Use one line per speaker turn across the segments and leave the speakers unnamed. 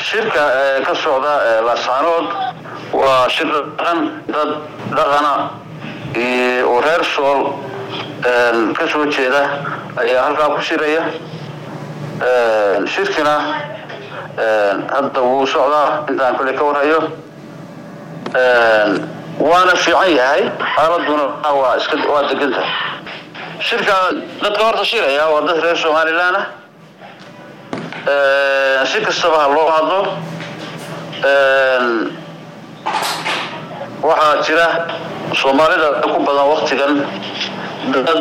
shirka ka socda laascaanood waa shir dhaqan dad dhaqana oo reer sool ka soo jeeda ayaa halkaa ku shiraya shirkina hadda wuu socdaa intaan kule ka warhayo waana fiican yahay xaaladuna waa iska waa deganta shirka dadka horta shiraya waa dad reer somaliland ah si kastaba ha loo hadlo waxaa jira soomaalida ku badan waktigan dad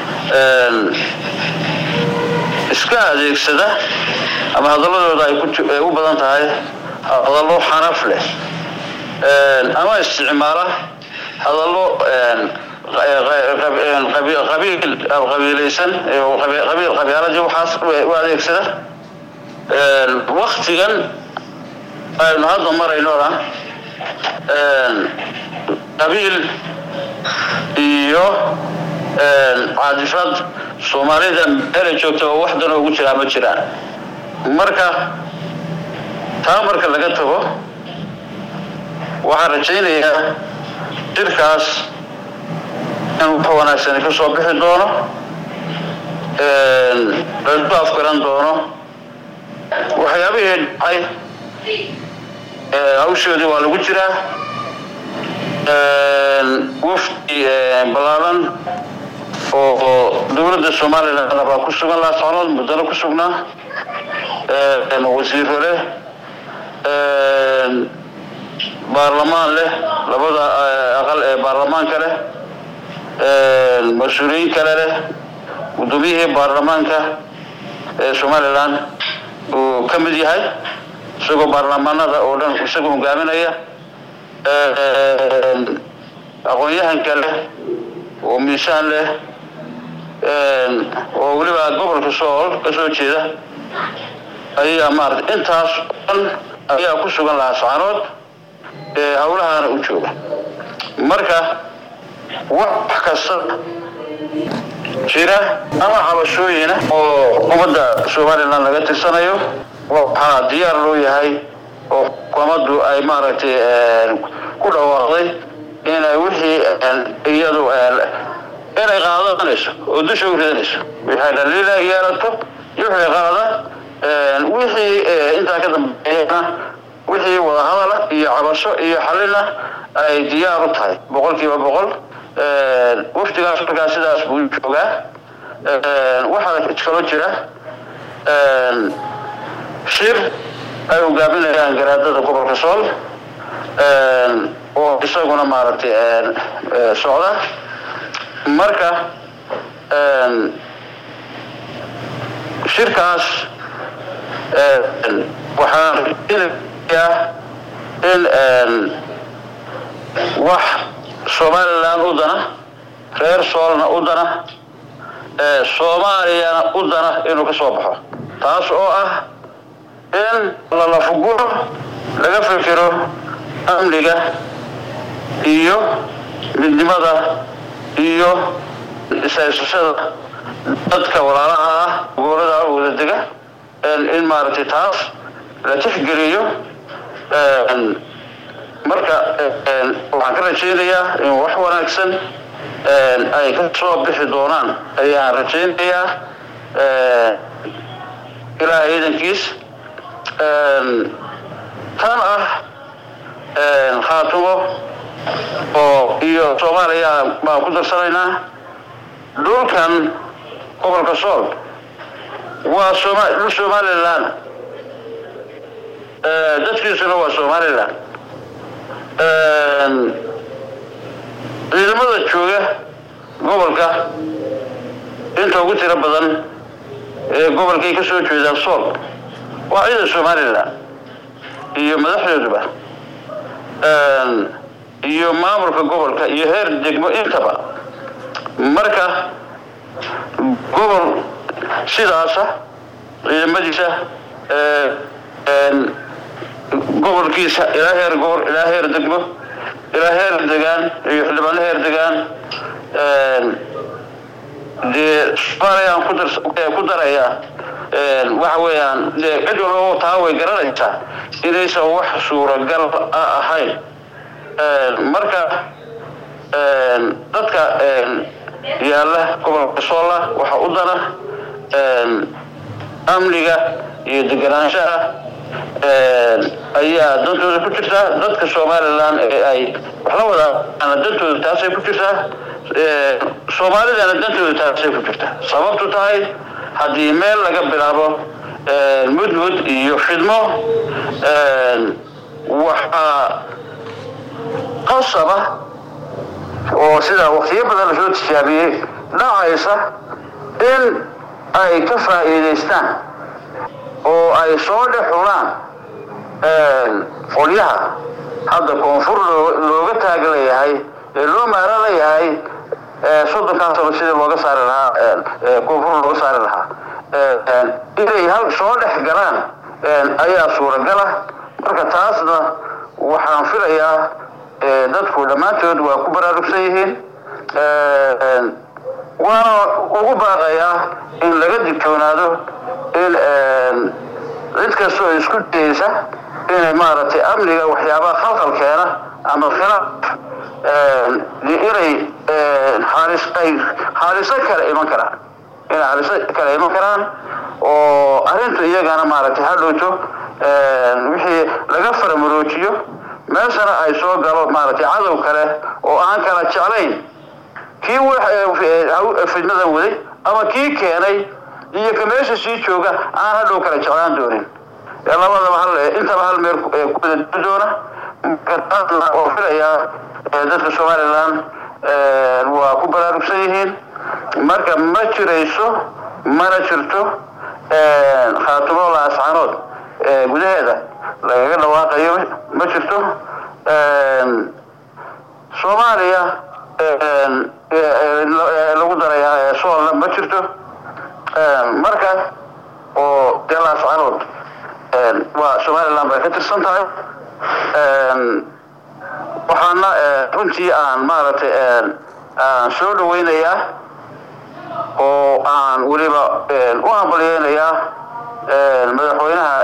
iska adeegsada ama hadaladooda ay u badan tahay hadallo xanaf leh ama isticmaala hadallo qabiilaysan qabiiladii waxaas u adeegsada waktigan aynu hadda maraynona qabiil iyo caadifad soomaalida meelay joogta oo waxdan ugu jiraa ma jiraan marka taa marka laga tago waxaan rajaynayaa shirkaas in wax wanaagsani ka soo bixi doono lasu afgaran doono waxyaabihii dhacay hawshoodii waa lagu jiraa wafdi ballaaran oo dowladda somaliland baa ku sugan laascanood muddana ku sugnaa wasiiro leh baarlamaan leh labada aqal ee baarlamaanka leh mas-uuliyiin kale leh guddoomiyihii baarlamaanka ee somaliland uu ka mid yahay isagoo baarlamaanada oo dhan isagoo hogaaminaya aqoon-yahanka leh oo miisaan leh oo weliba gobolka sool ka soo jeeda ayaa maarata intaas dhan ayaa ku sugan laascaanood ee hawlahaana u jooga marka wax kasta jira ama cabashooyina oo ummadda somaliland laga tirsanayo waxaa diyaar loo yahay oo xukuumaddu ay maaragtay ku dhawaaqday inay wixii iyadu inay qaadanayso oo dusha u ridanayso waxay dhaliila yeelato iyo wixii qaada wixii intaa ka dambeeyana wixii wadahadala iyo cabasho iyo xalina ay diyaar u tahay boqol kiiba boqol wafdigaas markaa sidaas buu joogaa waxaa kaloo jira shir ay hogaaminayaan garaadada gobolka sool oo isaguna maaragtay socda marka shirkaas waxaan rajaynayaa in wax somaliland u dana reer soolna u dana soomaaliyana u dana inuu ka soo baxo taas oo ah in lalafuguro laga fikiro amniga iyo midnimada iyo isaysashada dadka walaalaha ah gobolada wada dega in maaragtay taas la tixgeliyo marka waxaan ka rajaynayaa in wax wanaagsan ay ka soo bixi doonaan ayaan rajaynayaa ilaaha ciidankiis tan ah khaatumo oo iyo soomaaliya baan ku darsanaynaa dhulkan gobolka sool waa soma dhul somaliland dadkiisuna waa somaliland ciidamada jooga gobolka inta ugu tiro badan ee gobolkay ka soo jeedaan sool waa ciidan somaliland iyo madaxdooduba iyo maamulka gobolka iyo heer degmo intaba marka gobol sidaasa ciidamadiisa gobolkiisa ilaa heer gobol ilaa heer degmo ilaa heer degaan iyo xildhibaano heer degaan dee soomaaliyaan ku darayaa waxa weeyaan dee cid walba taa way garanaysaa inaysan wax suuragal a ahayn marka dadka yaalla gobolka soola waxaa u dana amniga iyo deganaanshaha ayaa dantooda ku jirtaa dadka somalilan ee ay wax la wadaana dantooda taasay ku jirtaa soomaalidana dantooda taasay ku jirtaa sababtu tahay haddii meel laga bilaabo mudmud iyo fidmo waxaa qasaba oo sidaa waqtiyo badan lasoo tijaabiyey dhacaysa in ay ka faa'iidaystaan oo ay soo dhex xulaan qolyaha hadda koonfur looga taaglayahay ee loo maaranayahay soddonkaa sano sidii looga saari lahaa koonfur looga saari lahaa inay hal soo dhex galaan ayaa suuragala marka taasna waxaan filayaa dadku dhammaantood waa ku baraarugsan yihiin waana ugu baaqayaa in laga digtoonaado in cid kastoo isku dayeysa inay maaragtay amniga waxyaabaha khalkhal keena ama khilaaf inay xaalis ay xaaliso kale iman karaan inay xaaliso kale iman karaan oo arrintu iyagana maaragtay hadhowto wixii laga faramuroojiyo meeshana ay soo galo maaragtay cadow kale oo aan kala jeclayn kii fidnadan waday ama kii keenay iyo ka meesha sii jooga aan hadhow kala jeclaan doonin labadaba hal intaba hal meel ku wada doona marka oo filayaa dadka somalilan waa ku baraarugsan yihiin marka ma jirayso mana jirto khaatumo laascanood gudaheeda lagaga dhawaaqayo ma jirto soomaaliya lagu darayaa soolna ma jirto marka oo dee laascanood waa somaliland bay ka tirsan tahay waxaana runtii aan maaragtay aan soo dhaweynayaa oo aan weliba u hambalyeynayaa madaxweynaha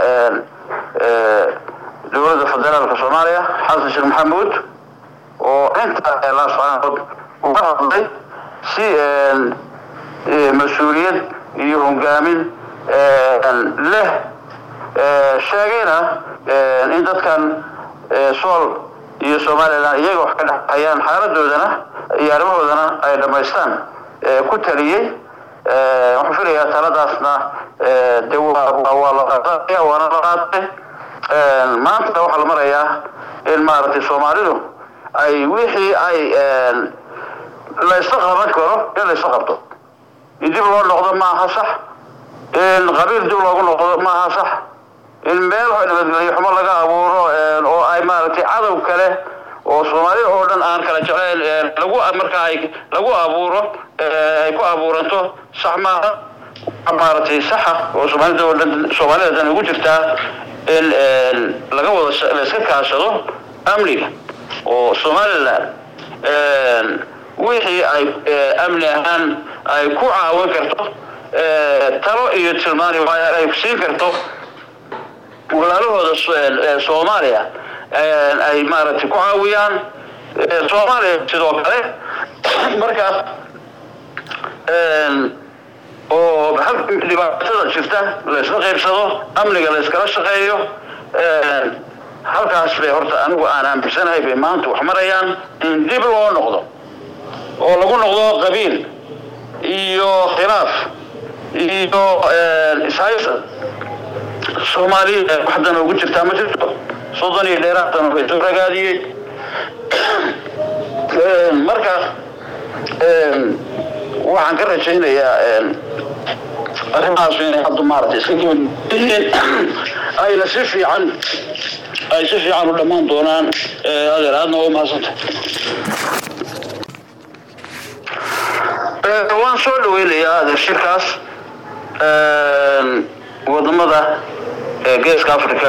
dowladda federaalka soomaaliya xasan sheekh maxamuud oo inta laascanood uga hadlay si mas-uuliyad iyo hogaamin leh sheegayna in dadkan sool iyo somalilan iyaga wax ka dhexayaan xaaladoodana iyo arrimahoodana ay dhammaystaan ku taliyey waxaan filayaa taladaasna de waa la qaadaya waana la qaatay maanta waxaa la marayaa in maaragtay soomaalidu ay wixii ay laysla qaban karo in laysla qabto in dib loo noqdo maaha sax in qabiil dib loogu noqdo maaha sax in meel nabadgelyo xumo laga abuuro oo ay maaragtay cadow kale oo soomaalida oo dhan aan kala jeclayn lagu markaa ay lagu abuuro ay ku abuuranto sax maaha maaragtay saxa oo soomaalida oo dhan soomaalida dhan ugu jirtaa in laga wada la iska kaashado amniga oo somaliland wixii ay amni ahaan ay ku caawin karto talo iyo tilmaani ay siin karto walaalahooda soomaaliya ay maaragtay ku caawiyaan soomaaliya sidoo kale marka oo dhibaatada jirta laysla qaybsado amniga layskala shaqeeyo halkaas bay horta anigu aan aaminsanahay bay maanta wax marayaan in dib loo noqdo oo lagu noqdo qabiil iyo khilaaf iyo ishaysa soomaaliya waxdan ugu jirtaa ma jirto soddon iyo dheeraatan way soo ragaadiyey marka waxaan ka rajaynayaa arrimahaas inay hadda maaragtay iska gabadyihiin ayna si fiican ay si fiican u dhammaan doonaan adeer aadna waa umahadsanta waan soo dhaweynayaa adeer shirkaas wadamada geeska africa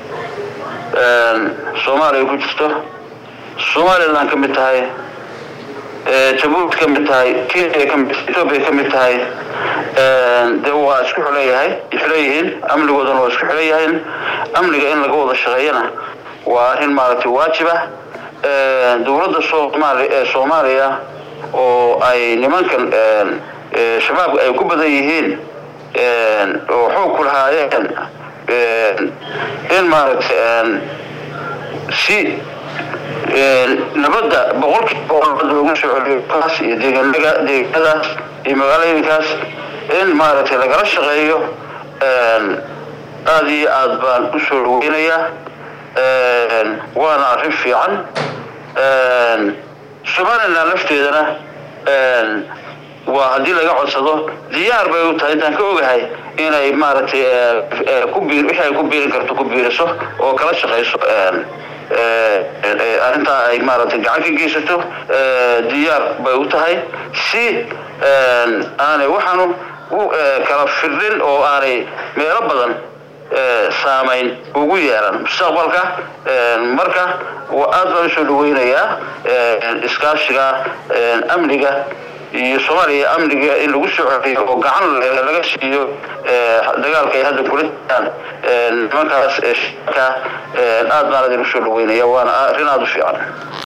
soomaaliya ku jirto somaliland ka mid tahay jabuuti ka mid tahay kenya ka mid ethoobia ka mid tahay dee waa isku xuleeyahay xuleeyihiin amnigoodana waa isku xuleeyahiin amniga in laga wada shaqeeyana waa arrin maaragtay waajib ah dowladda soomaali ee soomaaliya oo ay nimankan shabaabka ay ku badan yihiin oo xoog ku lahaayeen in maaragtay si nabadda boqolkiiba boqol loogu soo celiyo kaas iyo deegaanaga deegaanadaas iyo magaalooyinkaas in maaragtay lagala shaqeeyo aada iyo aad baan u soo dhaweynayaa waana arrin fiican somalilan lafteedana waa haddii laga codsado diyaar bay u tahay intaan ka ogahay inay maaragtay ku biir wixii ay ku biirin karto ku biiriso oo kala shaqayso arrintaa ay maaragtay gacan ka geysato diyaar bay u tahay si aanay waxaanu u kala firdhin oo aanay meelo badan saamayn ugu yeelan mustaqbalka marka aad baan usoo dhaweynayaa iskaashiga amniga iyo soomaaliya amniga in lagu soo celiyo oo gacan laga siiyo dagaalka ay hadda kula jiraan nimankaas shaka aad baan idin usoo dhaweynaya waana arrin aada u fiican